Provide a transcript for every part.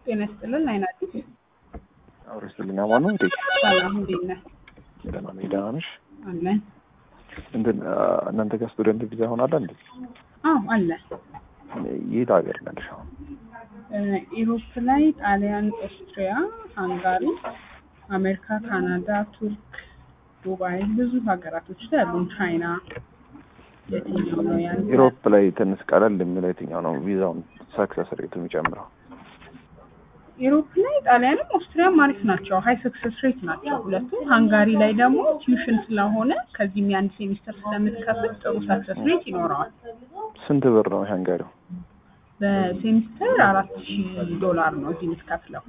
ጤና ይስጥልን። አይናት አብሮ ይስጥልኝ። አማን ነው እንዴ? ሰላም፣ እንዴት ነህ? ደህና ነኝ። ደህና ነሽ? አለን። እንትን እናንተ ጋር ስቱደንት ቪዛ ሆናለ እንዴ? አዎ አለ። የት ሀገር ነሽ አሁን? ኢሮፕ ላይ ጣሊያን፣ ኦስትሪያ፣ ሃንጋሪ፣ አሜሪካ፣ ካናዳ፣ ቱርክ፣ ዱባይ ብዙ ሀገራቶች ላይ ያሉን ቻይና የትኛው ነው ያን ኢሮፕ ላይ ትንሽ ቀለል የሚለው የትኛው ነው ቪዛውን ሰክሰስ ሬቱ የሚጨምረው? ኢሮፕ ላይ ጣሊያንም ኦስትሪያም አሪፍ ናቸው። ሀይ ሰክሰስ ሬት ናቸው ሁለቱም። ሃንጋሪ ላይ ደግሞ ቲዩሽን ስለሆነ ከዚህም የአንድ ሴሚስተር ስለምትከፍል ጥሩ ሰክሰስ ሬት ይኖረዋል። ስንት ብር ነው ሃንጋሪው? በሴሚስተር አራት ሺህ ዶላር ነው እዚህ የምትከፍለው።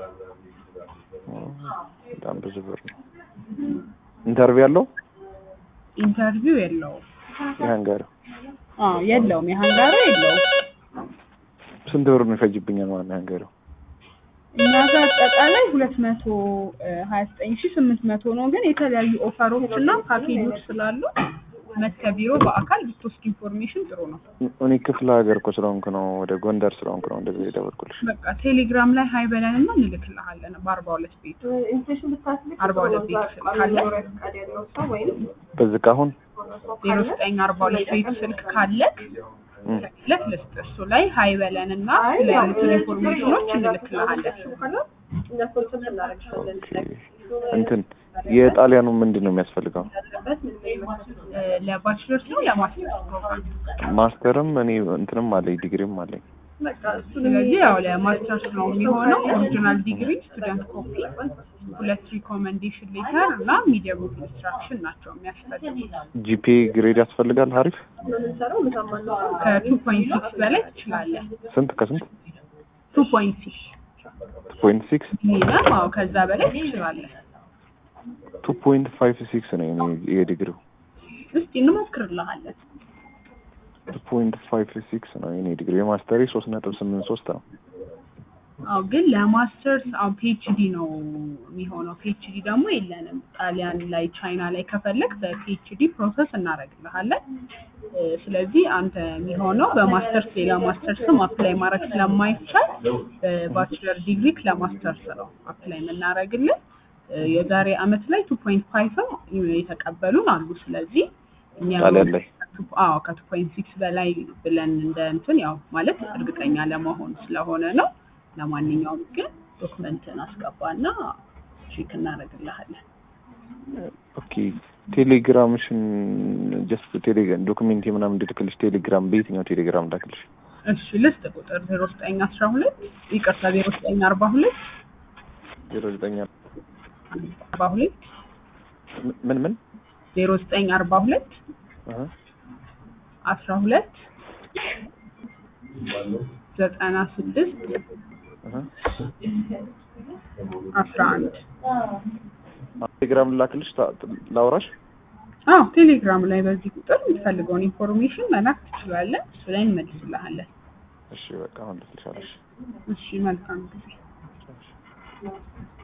በጣም ብዙ ብር ነው። ኢንተርቪው ያለው ኢንተርቪው የለውም። የሃንጋሪው አዎ የለውም። የሃንጋሪ የለውም። ስንት ብር ነው ይፈጅብኛል ማለት ነው ሃንጋሪው? እኛ ጋር አጠቃላይ ሁለት መቶ ሀያ ዘጠኝ ሺ ስምንት መቶ ነው። ግን የተለያዩ ኦፈሮች እና ፓኬጆች ስላሉ መጥተህ ቢሮ በአካል ብትወስድ ኢንፎርሜሽን ጥሩ ነው። እኔ ክፍለ ሀገር እኮ ስለሆንኩ ነው ወደ ጎንደር ስለሆንኩ ነው እንደዚህ የደወልኩልሽ። በቃ ቴሌግራም ላይ ሀይ በለን እና እንልክልሃለን። በአርባ ሁለት ቤት አርባ ሁለት ቤት ስልክ ካለ በዚህ ካሁን ዜሮ ዘጠኝ አርባ ሁለት ቤት ስልክ ካለ ለክ ልስጥ እሱ ላይ ሀይ በለን እና ስለ ያሉትን ኢንፎርሜሽኖች እንልክልሃለን። እንትን የጣሊያኑ ምንድን ነው የሚያስፈልገው? ለባችለርስ ነው ለማስተርስ ፕሮግራም? ማስተርም እኔ እንትንም አለኝ ዲግሪም አለኝ። ስለዚህ ያው ለማስተርስ ነው የሚሆነው። ኦሪጂናል ዲግሪ፣ ስቱደንት ኮፒ፣ ሁለት ሪኮመንዴሽን ሌተር እና ሚዲየም ኦፍ ኢንስትራክሽን ናቸው የሚያስፈልጉት። ጂፒ ግሬድ ያስፈልጋል። አሪፍ ከቱ ፖይንት ሲክስ በላይ ትችላለህ። ስንት ከስንት? ቱ ፖይንት ሲክስ ፖይንት ሲክስ ሚኒመም። አዎ ከዛ በላይ ትችላለህ። ቱ ፖይንት ፋይቭ ሲክስ ነው የኔ የዲግሪው። እስቲ እንሞክርልሃለን። ቱ ፖይንት ፋይቭ ሲክስ ነው የኔ ዲግሪ። የማስተሪ ሶስት ነጥብ ስምንት ሶስት ነው። አዎ ግን ለማስተርስ አዎ ፒኤችዲ ነው የሚሆነው። ፒኤችዲ ደግሞ የለንም ጣሊያን ላይ ቻይና ላይ ከፈለግ በፒኤችዲ ፕሮሰስ እናደርግልሃለን። ስለዚህ አንተ የሚሆነው በማስተርስ ሌላ ማስተርስም አፕላይ ማድረግ ስለማይቻል በባችለር ዲግሪ ለማስተርስ ነው አፕላይ የምናደርግልን። የዛሬ አመት ላይ ቱ ፖይንት ፋይቭም የተቀበሉን አሉ። ስለዚህ እኛ ጣሊያን ላይ አዎ ከቱ ፖይንት ሲክስ በላይ ብለን እንደ እንትን ያው ማለት እርግጠኛ ለመሆን ስለሆነ ነው። ለማንኛውም ግን ዶክመንትን አስገባና ቼክ እናደርግልሃለን። ኦኬ ቴሌግራምሽን ጀስት ቴሌግራም ዶክሜንት ምናምን እንድልክልሽ ቴሌግራም በየትኛው ቴሌግራም ላክልሽ? እሺ ልስጥ ቁጥር ዜሮ ዘጠኝ አስራ ሁለት ይቅርታ ዜሮ ዘጠኝ አርባ ሁለት ዜሮ ዘጠኝ አርባ ሁለት ምን ምን ዜሮ ዘጠኝ አርባ ሁለት አስራ ሁለት ዘጠና ስድስት አስራ አንድ ቴሌግራም ልላክልሽ ላውራሽ? አዎ ቴሌግራም ላይ በዚህ ቁጥር የምትፈልገውን ኢንፎርሜሽን መላክ ትችላለህ። እሱ ላይ እንመልስልሃለን። እሺ በቃ አሁን ልክልሻለሽ። እሺ መልካም ጊዜ